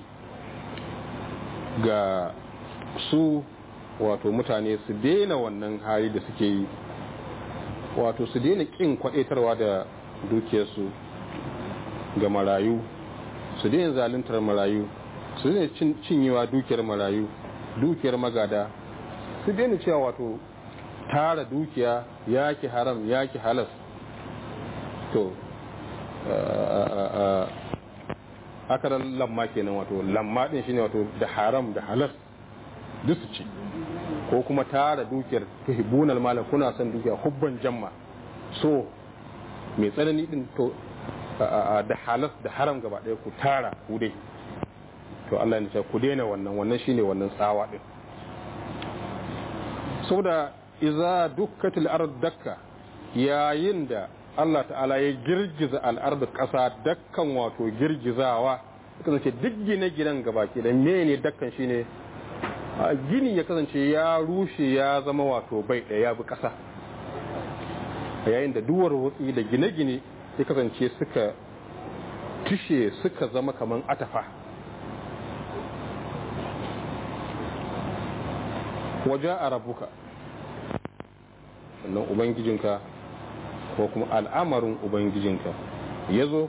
ga su wato mutane su daina wannan hali da suke yi wato su daina kin kwadaitarwa da dukiyarsu ga marayu su daina zaluntar marayu su daina cinyewa dukiyar marayu dukiyar magada su daina cewa wato tara dukiya yaki haram yaki halas to haka da lamma kenan wato lamma din shine wato da haram da halas duk su ci ko kuma tara dukiyar tuhibunal mala kuna son dukiya hubban jamma so mai tsanani din to da halas da haram gaba ɗaya ku tara ku dai to Allah ya ce ku daina wannan wannan shine wannan tsawa din saboda iza dukkatil ard dakka yayin da Allah ta'ala ya girgiza al'ardu ƙasa dakkan wato girgizawa kasance duk gine-ginen gabaki da mene dakkan shine a gini ya kasance ya rushe ya zama wato bai ɗaya ya bi ƙasa yayin da duwar wutsi da gine-gine ya kasance suka tushe suka zama kaman atafa waje a rabuka sannan ubangijinka ko kuma al'amarin ubangijinka ya zo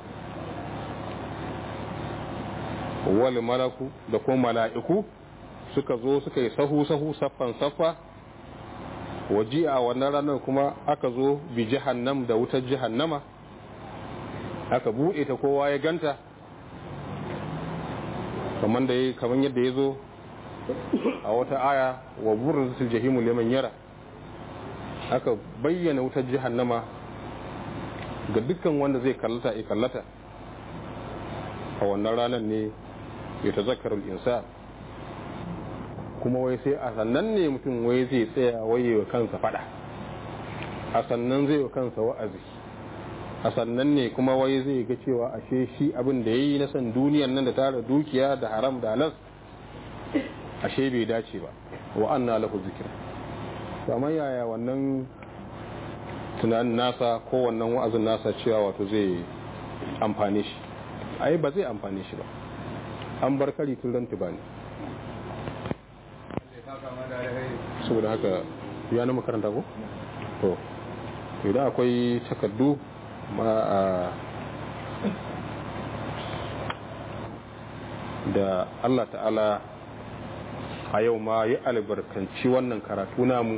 wal malaku da kuma mala'iku suka zo suka yi sahu-sahu saffan saffa waje a wannan ranar kuma aka zo bi jahannam da wutar jahannama aka buɗe ta kowa ya ganta kamar yadda ya zo a wata aya wa burin jahimu liman yara aka bayyana wutar jahannama ga dukkan wanda zai kallata ya kallata a wannan ranar ne ya ta zakarul insa kuma wai sai a sannan ne mutum wai zai tsaya waye wa kansa fada a sannan zai wa kansa wa'azi a sannan ne kuma wai zai ga cewa ashe shi abin da ya yi na san duniyar nan da tara dukiya da haram da halas ashe bai dace ba wa anna lahu zikir kamar yaya wannan tunanin nasa ko wannan wa'azin nasa cewa wato zai amfane shi ai ba zai amfane shi ba an bar kari tun ran tubani saboda haka ya na makaranta ko to idan akwai takardu ma a da Allah ta'ala a yau ma yi albarkanci wannan karatu namu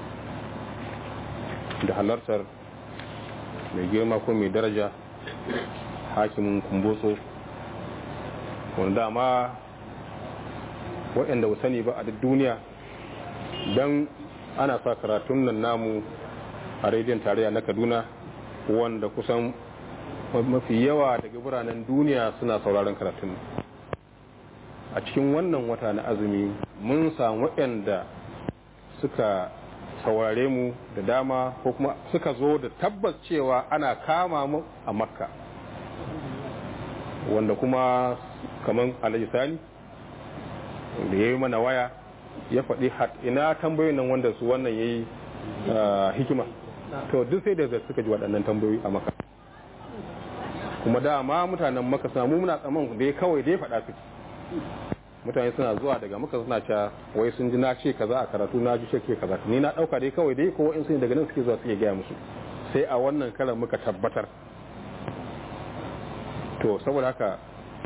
da halartar mai girma ko mai daraja hakimin kumbotso wanda dama waɗanda sani ba a duk duniya don ana sa karatun nan namu a rediyon tarayya na kaduna wanda kusan mafi yawa daga biranen duniya suna sauraron karatun a cikin wannan wata na azumi mun samu waɗanda suka saurare mu da dama ko kuma suka zo da tabbas cewa ana kama mu a makka wanda kuma kamar alhaji sani da ya yi mana waya ya faɗi ina tambayoyin nan wanda su wannan ya yi hikima to duk sai da suka ji waɗannan tambayoyi a maka kuma dama mutanen maka samu muna tsaman da ya kawai da ya faɗa su mutane suna zuwa daga maka suna cewa wai sun ji na ce kaza a karatu na ji ce ke kaza ni na ɗauka dai kawai dai ko in sun daga nan suke zuwa suke gaya musu sai a wannan karan muka tabbatar to saboda haka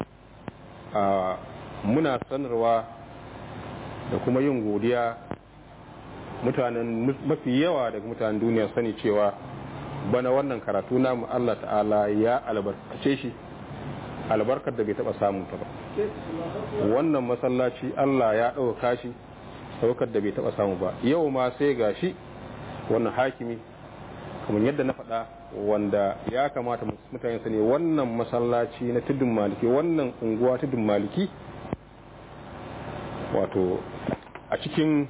muna sanarwa da kuma yin godiya mutanen mafi yawa daga mutanen duniya sani cewa bana wannan karatu namu Allah ta'ala ya albarkace shi albarkar da bai taba samun ta ba wannan masallaci Allah ya ɗauka shi ɗaukar da bai taba samu ba yau ma sai ga shi wannan hakimi kamar yadda na faɗa wanda ya kamata mutane su ne wannan masallaci na tudun maliki wannan unguwa tudun maliki wato a cikin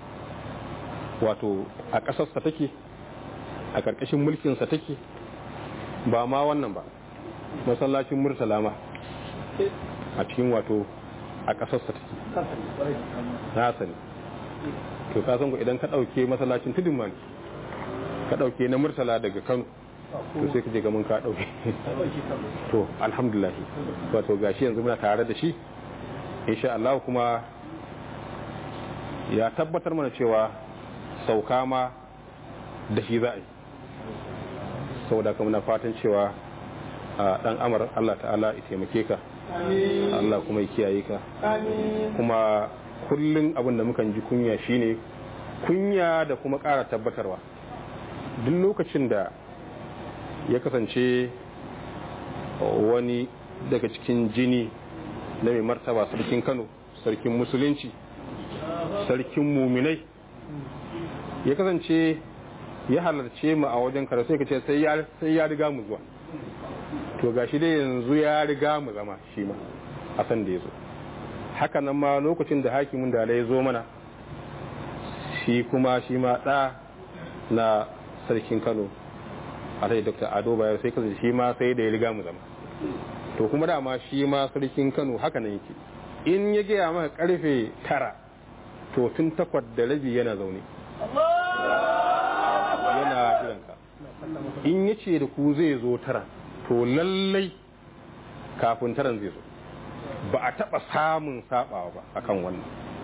wato a ƙasarsa take a ƙarƙashin mulkinsa take ba ma wannan ba masallacin murtala ma a cikin wato a ƙasarsa take na sani to ka san idan ka ɗauke masallacin tudun maliki ka ɗauke na murtala daga kano to sai ka je ga mun ka dauke to alhamdulillah wato gashi yanzu muna tare da shi insha Allah kuma ya tabbatar mana cewa sauka ma da shi za a yi saboda kuma na fatan cewa a dan amar Allah ta'ala ya taimake ka Allah kuma ya kiyaye ka kuma kullum abin da mukan ji kunya shine kunya da kuma ƙara tabbatarwa duk lokacin da ya kasance wani daga cikin jini na mai martaba sarkin kano sarkin musulunci sarkin muminai ya kasance ya halarce mu a wajen kara sai ka ce sai ya riga mu zuwa to gashi dai yanzu ya riga mu zama shi ma a san da ya zo haka nan ma lokacin da hakimin da ya zo mana shi kuma shi ma ɗa na sarkin kano a sai dr ado bayar sai kasance shi ma sai da ya riga mu zama to kuma dama shi ma sarkin kano haka nan yake in ya gaya maka karfe tara to tun takwas da rabi yana zaune yana jiranka in ya ce da ku zai zo tara to lallai kafin taran zai zo ba a taɓa samun saɓawa ba akan wannan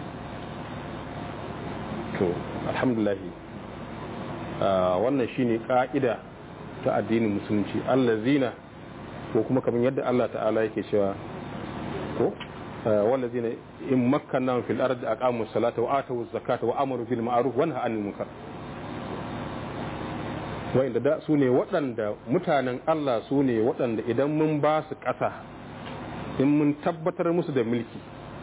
to alhamdulahi wannan shine ka'ida ta addinin musulunci allazina ko kuma kamar yadda Allah ta'ala yake cewa ko wallazina in makkanna fil ardi aqamu salata wa atu zakata wa amaru bil ma'ruf wa nahaw anil munkar wa'inda da su ne waɗanda mutanen Allah su ne waɗanda idan mun ba su ƙasa in mun tabbatar musu da mulki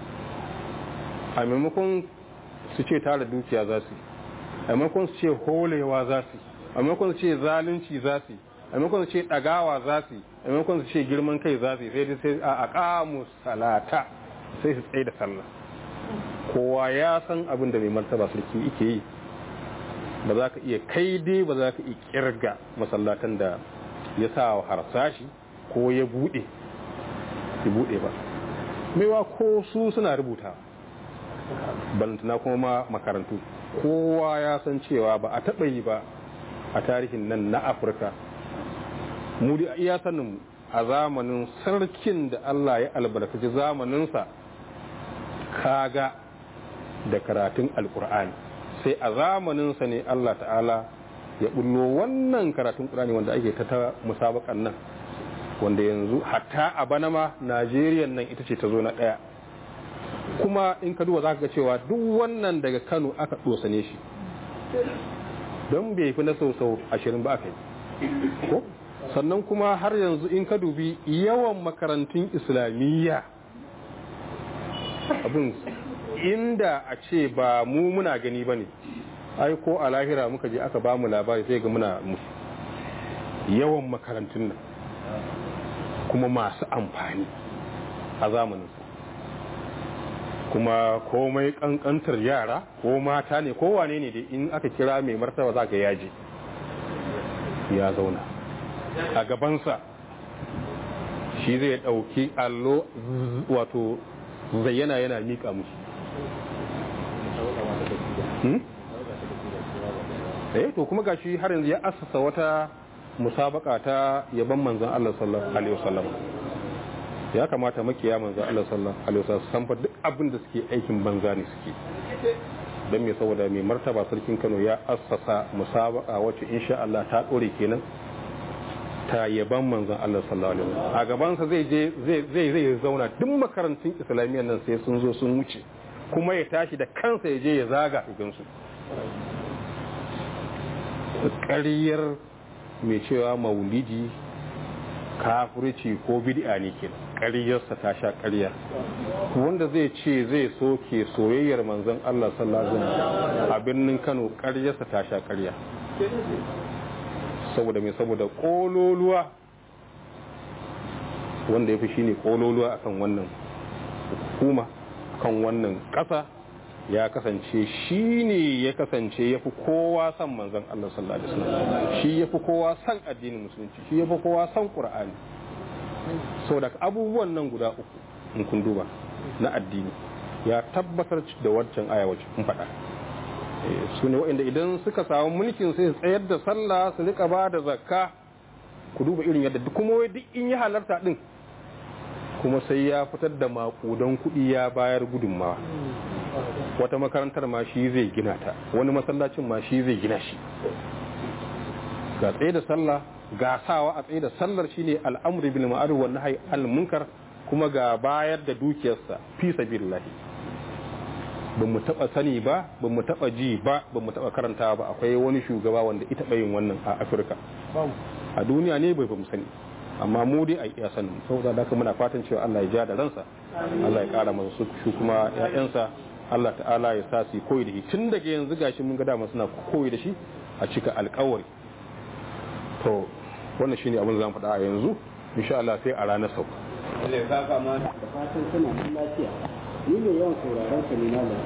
a maimakon su ce tara dukiya za su a maimakon su ce holewa za su a maimakon su ce zalunci za su a maimakon su ce ɗagawa za su a maimakon su ce girman kai za su sai sai a aqamu salata sai su tsaye da sallah kowa ya san abin da mai martaba sarki yake yi ba za ka iya kai dai ba za ka iya kirga masallatan da ya sa wa harsashi ko ya bude ya bude ba maiwa ko su suna rubuta balantana kuma ma makarantu kowa ya san cewa ba a taɓa yi ba a tarihin nan na afirka mu da iya sanin a zamanin sarkin da allah ya albarkaci zamaninsa kaga da karatun alkur'ani sai a zamaninsa ne Allah ta'ala ya bullo wannan karatun ƙurani wanda ake ta musabakan nan wanda yanzu hatta a bana ma Najeriya nan ita ce ta zo na ɗaya kuma in ka duba za ka ga cewa duk wannan daga Kano aka ɗosane shi don bai fi na sau ashirin ba aka yi ko sannan kuma har yanzu in ka dubi yawan makarantun islamiyya abin inda a ce ba mu muna gani ba ne ai ko a lahira muka je aka ba mu labari sai ga muna musu yawan makarantun nan kuma masu amfani a zamaninsu kuma komai kankantar yara ko mata ne ko wane ne dai in aka kira mai martaba za ka yaji ya zauna a gabansa shi zai ɗauki allo wato zayyana yana miƙa musu eh to kuma gashi har yanzu ya assasa wata musabaka ta yaban manzon Allah sallallahu alaihi wasallam ya kamata makiya manzon Allah sallallahu alaihi wasallam san fa duk abin da suke aikin banza ne suke dan me saboda mai martaba sarkin Kano ya assasa musabaka wacce insha Allah ta dore kenan ta yaban manzon Allah sallallahu alaihi wasallam a gaban sa zai je zai zai zai zauna duk makarantun islamiyyar nan sai sun zo sun wuce kuma ya tashi da kansa ya je ya zaga gansu ƙaryar mai cewa maulidi kafirci ko bid'a ne ke ƙaryarsa ta sha ƙarya wanda zai ce zai soke soyayyar manzon Allah sallallahu alaihi wasallam a birnin Kano ƙaryarsa ta sha ƙarya saboda mai saboda ƙololuwa wanda ya fi shine ƙololuwa akan wannan hukuma kan wannan ƙasa ya kasance shi ne ya kasance ya fi kowa son manzan Allah sallallahu Alaihi wasallam shi ya fi kowa son addinin musulunci shi ya fi kowa son ƙura'ani sau da abubuwan nan guda uku in kun duba na addini ya tabbatar da wancan aya wacce kun faɗa su ne waɗanda idan suka samu mulkin sai su tsayar da sallah su rika ba da zakka ku duba irin yadda duk kuma wai duk in ya halarta din kuma sai ya fitar da makudan kuɗi ya bayar gudunmawa wata makarantar ma shi zai gina ta wani masallacin ma shi zai gina shi ga tsaye da sallah ga sawa a tsaye da sallar shine al'amri bil ma'ruf wa nahyi al munkar kuma ga bayar da dukiyarsa fi sabilillah ba mu taba sani ba ba mu taba ji ba ba mu taba karanta ba akwai wani shugaba wanda ita yin wannan a Afirka a duniya ne bai ba mu sani amma mu dai a iya sanin saboda haka muna fatan cewa Allah ya ja da ransa Allah ya kara masa su kuma ƴaƴansa Allah ta'ala ya sa su koyi da shi tun daga yanzu gashi mun ga dama suna koyi da shi a cika alƙawari to wannan shine abin da zan faɗa a yanzu insha Allah sai a ranar sauka Allah ya saka ma da fatan suna nan lafiya ni mai yawan sauraron ka ne malami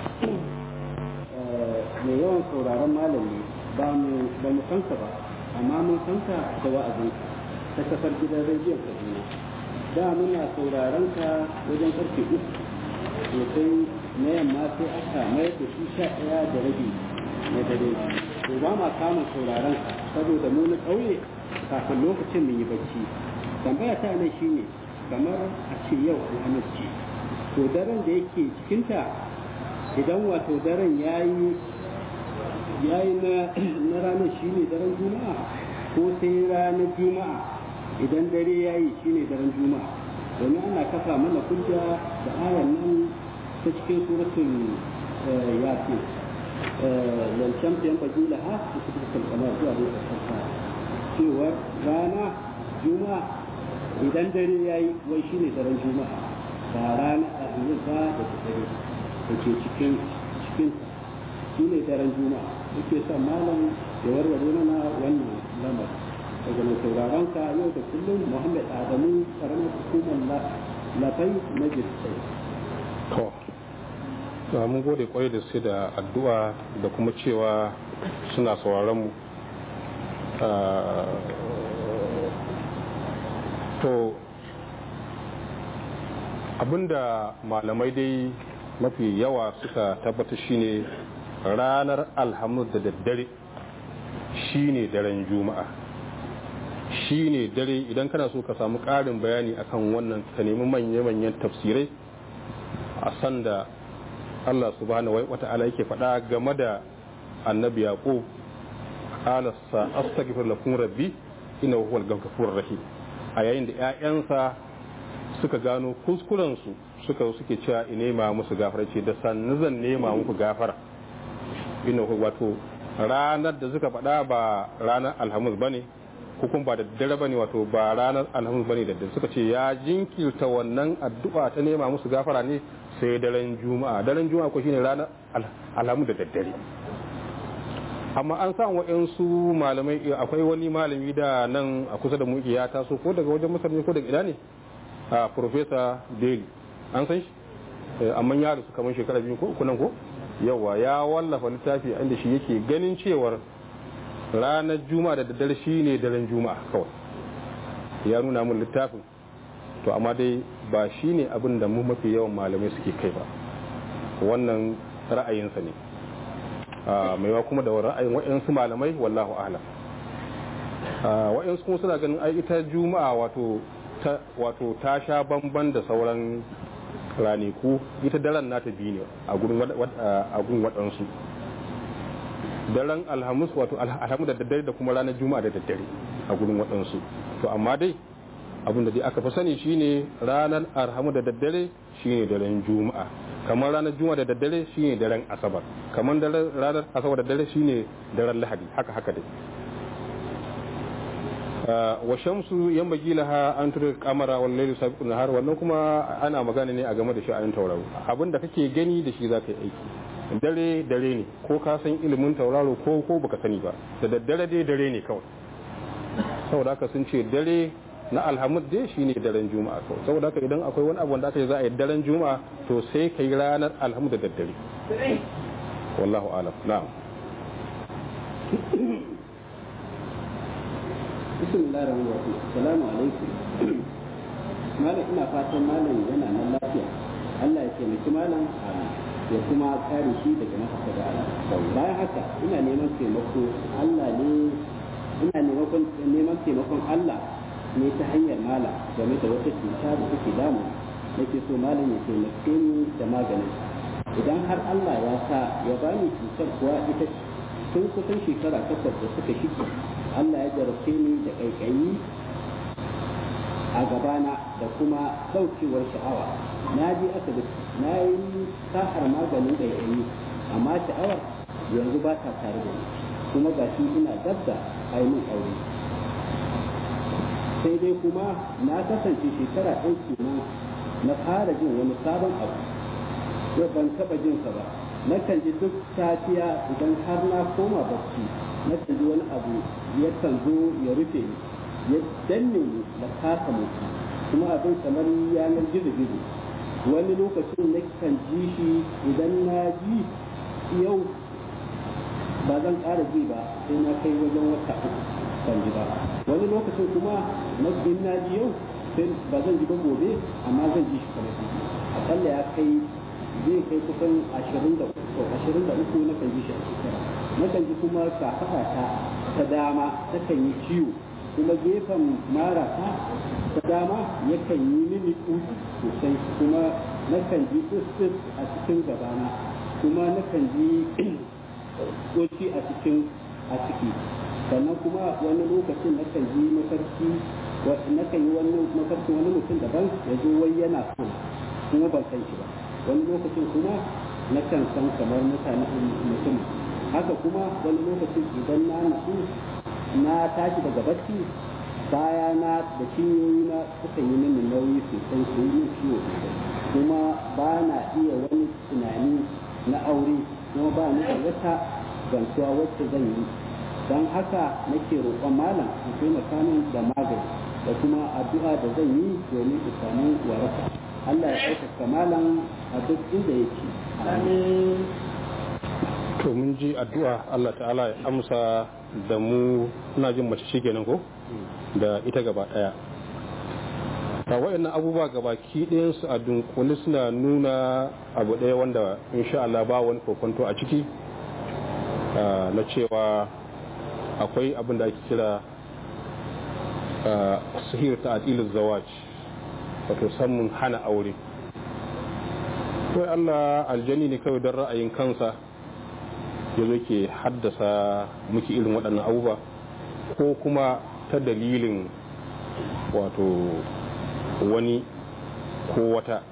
mai yawan sauraron malami ba mu ba mu san ka ba amma mun san ka da wa'azin ta kafar gidan rediyon Kaduna da muna sauraron ka wajen karfe uku to sai na yamma sai aka mayar da shi sha ɗaya da rabi na dare to ba ma samun sauraron ka saboda mu na ƙauye kafin lokacin mun yi bacci tambaya ta nan shine kamar a ce yau alhamis ce to daren da yake cikinta idan wato daren yayi yayi na na ranar shine daren juma'a ko sai ranar juma'a idan dare yayi shine daren juma'a domin ana kafa mana hujja da ayan nan ta cikin suratul yasin lancan fiyan bagila ha su suka kamar zuwa da ƙasarsa cewa rana juma'a idan dare ya yi wai shine daren juma'a ba rana a ba da dare da ke cikin cikin shi ne daren juma'a yake son malam ya warware mana wannan lamar daga mai sauraron ka yau da kullum muhammad adamu karamar hukumar lafai na jirgin to to mun gode kwarai da sai da addu'a da kuma cewa suna sauraron mu to abinda malamai dai mafi yawa suka tabbata shine ranar alhamis da daddare shine daren juma'a shine dare idan kana so ka samu ƙarin bayani akan wannan ka nemi manya-manyan tafsirai a sanda Allah subhanahu wa ta'ala yake faɗa game da annabi yaqub qala sa astaghfir lakum rabbi innahu huwal ghafurur rahim a yayin da ƴaƴansa suka gano kuskuren su suka suke cewa ine ma musu gafara ce da sannu zan nema muku gafara innahu wato ranar da suka faɗa ba ranar alhamis bane hukun ba da dare bane wato ba ranar alhamis bane da dare suka ce ya jinkirta wannan addu'a ta nema musu gafara ne sai daren juma'a daren juma'a ko shine ranar alhamis da daddare amma an sa wa'yansu malamai akwai wani malami da nan a kusa da muke ya taso ko daga wajen masar ne ko daga ina ne a professor daly an san shi amma ya rasu kamar shekara biyu ko kunan ko yawa ya wallafa littafi inda shi yake ganin cewar ranar juma'a da daddare shine daren juma'a kawai ya nuna mun littafin to amma dai ba shine abin da mu mafi yawan malamai suke kai ba wannan ra'ayinsa ne maiwa kuma da ra'ayin wa'yansu malamai wallahu alam wa'yansu kuma suna ganin ai ita juma'a wato ta wato ta sha bamban da sauran raniku ita daren nata biyu ne a gun waɗansu daren alhamis wato alhamis da daddare da kuma ranar juma'a da daddare a gurin waɗansu to amma dai abin da dai aka fi sani shine ranar alhamis da daddare shine daren juma'a kamar ranar juma'a da daddare shine daren asabar kamar ranar asabar da daddare shine daren lahadi haka haka dai wa shamsu yan bagi laha an tura kamara wal layli sabiqun nahar wannan kuma ana magana ne a game da sha'anin tauraro abin da kake gani da shi zaka yi aiki dare dare ne ko ka san ilimin tauraro ko ko baka sani ba da daddare dai dare ne kawai saboda haka sun ce dare na alhamud dai shine daren juma'a kawai saboda haka idan akwai wani abu wanda aka yi za a yi daren juma'a to sai kai ranar alhamud da daddare wallahu alam na'am bismillah rahman rahim assalamu alaikum malam ina fatan malam yana nan lafiya Allah ya taimaki malam ya kuma kare shi daga mahasada bayan haka ina neman taimako Allah ne ina neman taimakon Allah ne ta hanyar malam game da wata cuta da take damu nake so malam ya taimake ni da maganin idan har Allah ya sa ya bani cutar kuwa ita tun kusan shekara takwas da suka shige Allah ya jarabce ni da ƙaiƙayi a gabana da kuma ɗaukewar sha'awa na je asibiti na yi sa'ar maganin ƙaiƙayi amma sha'awar yanzu ba ta tare da ni kuma ga shi ina dab da ainihin aure sai dai kuma na kasance shekara ɗaya kenan na fara jin wani sabon abu yau ban taɓa jin sa ba nakan ji duk safiya idan har na koma bacci nakan ji wani abu yakan zo ya rufe ni ya danne ni da kasa mutu kuma abin kamar yanar gizo gizo wani lokacin nakan ji shi idan na ji yau ba zan ƙara ji ba sai na kai wajen wata uku ban ji ba wani lokacin kuma na in na ji yau sai ba zan ji ba gobe amma zan ji shi kamar akalla ya kai zai kai kusan ashirin da uku ashirin da uku na kan ji shi a shekara na kan ji kuma kafaɗa ta ta dama ta kan yi ciwo kuma gefen mara ta ta dama yakan yi mini ƙugi sosai kuma na kan ji tsis a cikin gabana kuma na kan ji ƙoci a cikin a ciki sannan kuma wani lokacin na kan ji mafarki na kan yi wani mafarki wani mutum daban ya zo wai yana so kuma ban san shi ba wani lokacin kuma na kan san kamar mutane mutum haka kuma wani lokacin idan na nutsu na tashi daga bacci baya na da cinyoyi na suka yi mini nauyi sosai sun yi ciwo kuma ba na iya wani tunani na aure kuma ba ni da wata gantuwa wacce zan yi don haka nake roƙon malam in taimaka min da magani da kuma addu'a da zan yi domin in samu waraka Allah ya ɗaukaka malam a duk inda yake to mun ji addu'a Allah ta'ala ya amsa da mu ina jin mace shi kenan ko da ita gaba daya ta wayannan abubuwa gaba ki su a dunkule suna nuna abu ɗaya wanda insha Allah ba wani kokonto a ciki na cewa akwai abin da ake kira sihir ta atilin zawaj wato samun hana aure kawai Allah aljani ne kawai don ra'ayin kansa ya zo ke haddasa muke irin waɗannan abubuwa ko kuma ta dalilin wato wani ko wata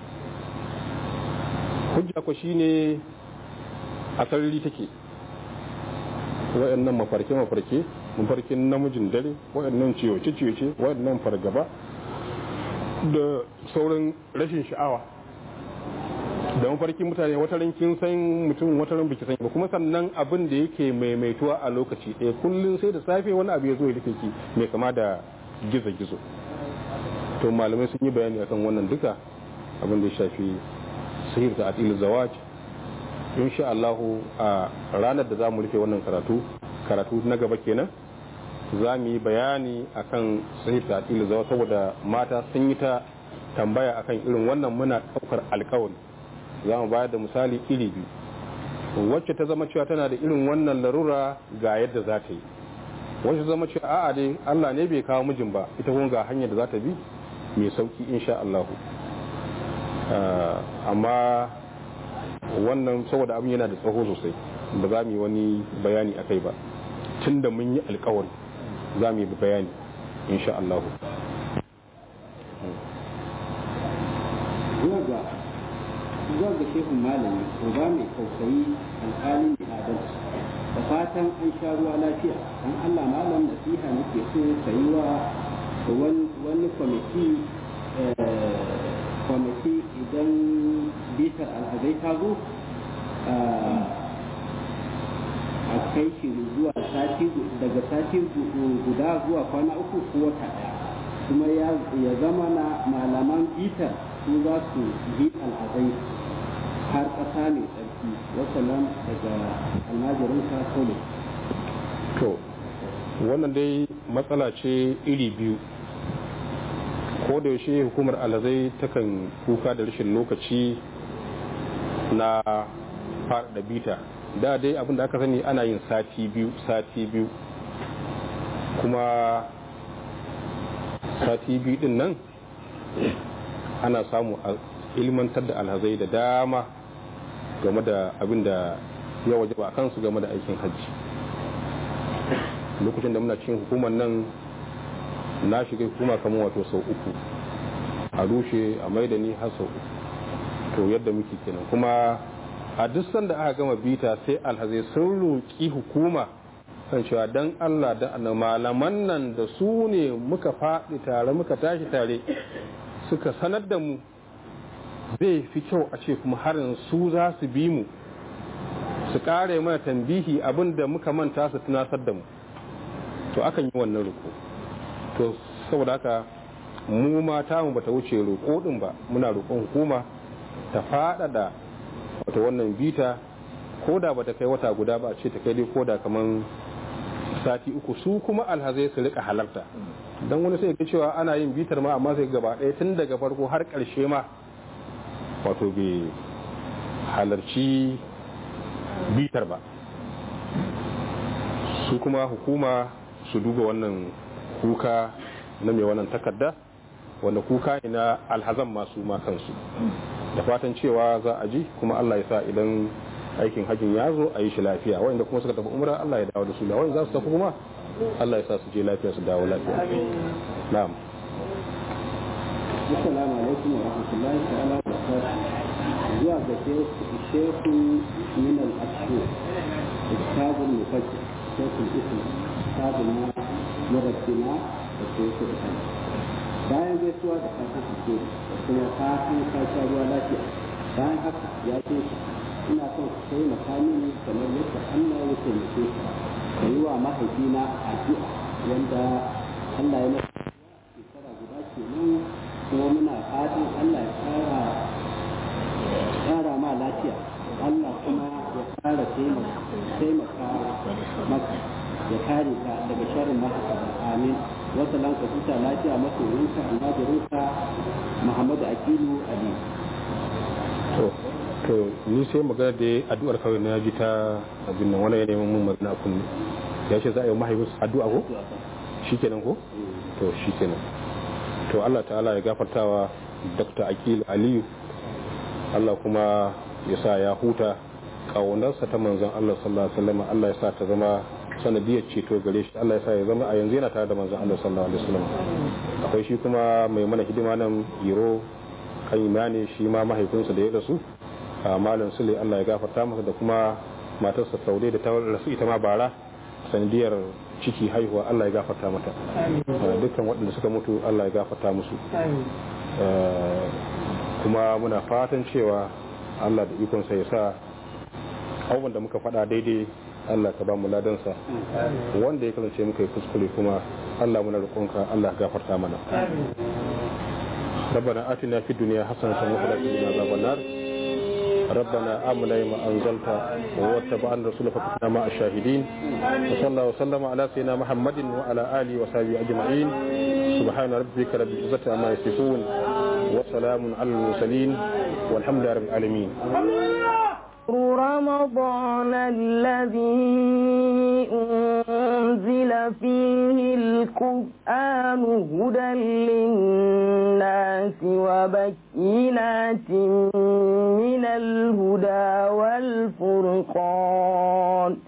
hujja ko shine a sarari take waɗannan mafarke-mafarke mafarkin namijin dare waɗannan ciyoce-ciyoce waɗannan fargaba da sauran rashin sha'awa da mafarkin mutane wata kin san mutum wata ran biki san ba kuma sannan abin da yake maimaituwa a lokaci ɗaya kullum sai da safe wani abu ya zo ya rufe ki mai kama da gizo-gizo to malamai sun yi bayani akan wannan duka abin da ya shafi sihir ta atil zawaj insha Allah a ranar da za mu rufe wannan karatu karatu na gaba kenan za mu yi bayani akan sihir ta atil zawaj saboda mata sun yi ta tambaya akan irin wannan muna ɗaukar alkawari za mu bayar da misali iri biyu wacce ta zama cewa tana da irin wannan larura ga yadda za ta yi wacce zama cewa a'a dai Allah ne bai kawo mijin ba ita kuma ga hanyar da za ta bi mai sauki insha Allah amma wannan saboda abin yana da tsaho sosai ba za mu yi wani bayani a kai ba tun da mun yi alkawari za mu yi bayani insha Allah zuwa ga shehun malami uba mai tausayi alƙalin da adalci da fatan an sha ruwa lafiya dan Allah malam nasiha nake so ka yi wa wani kwamiti kwamiti idan bitar alhazai ta zo a kai shi zuwa sati daga sati guda zuwa kwana uku ko wata ɗaya kuma ya zama na malaman bitar su za su bi alhazai har ƙasa mai tsarki wasalam daga almajirinka kolo to wannan dai matsala ce iri biyu ko da yaushe hukumar alhazai takan kuka da rashin lokaci na faɗaɗa bita da dai abin da aka sani ana yin sati biyu sati biyu kuma sati biyu din nan ana samu a ilmantar da alhazai da dama game da abin da ya waje ba kansu game da aikin hajji lokacin da muna cikin hukumar nan na shiga hukuma kamar wato sau uku a rushe a maida ni har sau uku to yadda muke kenan kuma a duk sanda aka gama bita sai alhazai sun roƙi hukuma kan cewa dan Allah da malaman nan da su ne muka faɗi tare muka tashi tare suka sanar da mu zai fi kyau a ce kuma harin su za su bi mu su ƙare mana tambihi abin da muka manta su tunasar da mu to akan yi wannan roƙo to saboda haka mu mata mu bata wuce roƙo din ba muna roƙon hukuma ta faɗaɗa wata wannan bita ko da bata kai wata guda ba ce ta kai dai ko da kaman sati uku su kuma alhazai su rika halarta don wani sai ga cewa ana yin bitar ma amma sai gaba ɗaya tun daga farko har ƙarshe ma wato bai halarci bitar ba su kuma hukuma su duba wannan kuka na mai wannan takarda wanda kuka ne na alhazan masu ma kansu da fatan cewa za a ji kuma allah ya sa idan aikin hajjin ya zo a yi shi lafiya wanda kuma suka tafi umra allah ya dawo da su da wanda za su tafi kuma allah ya sa su je lafiya su dawo lafiya na'am assalamu alaikum wa rahmatullahi ta'ala wa barakatuh zuwa ga shehu min al-ashhur kitabul mufajjal shekul islam kitabul na murabbina da shekul islam bayan gaisuwa da fatan alheri da kuma fatan kasha ruwa lafiya bayan haka ya ce ina son ku taimaka mini kamar yadda Allah ya taimake ka ka yi wa mahaifina addu'a wanda Allah ya masa shekara guda kenan kuma muna fatan Allah ya kara kara ma lafiya Allah kuma ya kara taimaka maka ya kare ka daga sharrin mahasara amin wata lanka huta lafiya masoyinka almajirinka Muhammadu Akilu Ali to to ni sai magana da addu'ar kawai na ji ta abin nan wani ya neman mun magana a kunne ya ce za a yi mahaifin addu'a ko shikenan ko to shikenan to Allah ta'ala ya gafartawa Dr. Akil Aliyu Allah kuma ya sa ya huta ƙaunarsa ta manzon Allah sallallahu alaihi wasallam Allah ya sa ta zama sanadiyar ceto gare shi Allah ya sa ya zama a yanzu yana tare da manzon Allah sallallahu alaihi wasallam akwai shi kuma mai mana hidima nan Iro kan imani shi ma mahaifinsa da ya rasu a malam Sule Allah ya gafarta masa da kuma matarsa Saude da ta rasu ita ma bara sanadiyar ciki haihuwa Allah ya gafarta mata dukkan waɗanda suka mutu Allah ya gafarta musu kuma muna fatan cewa Allah da ikonsa ya sa abubuwan da muka faɗa daidai Allah ka ba mu ladansa wanda ya kasance muka yi kuskure kuma Allah muna roƙonka Allah gafarta mana ربنا آتنا في الدنيا حسنة وفي الآخرة عذاب النار ربنا آمنا ما أنزلت واتبعنا الرسول فكنا مع الشاهدين وصلى الله وسلم على سيدنا محمد وعلى آله وصحبه أجمعين سبحان ربك رب العزة عما يصفون وسلام على المرسلين والحمد لله رب العالمين رمضان الذي أنزل فيه القرآن هدى للناس وبينات من الهدى والفرقان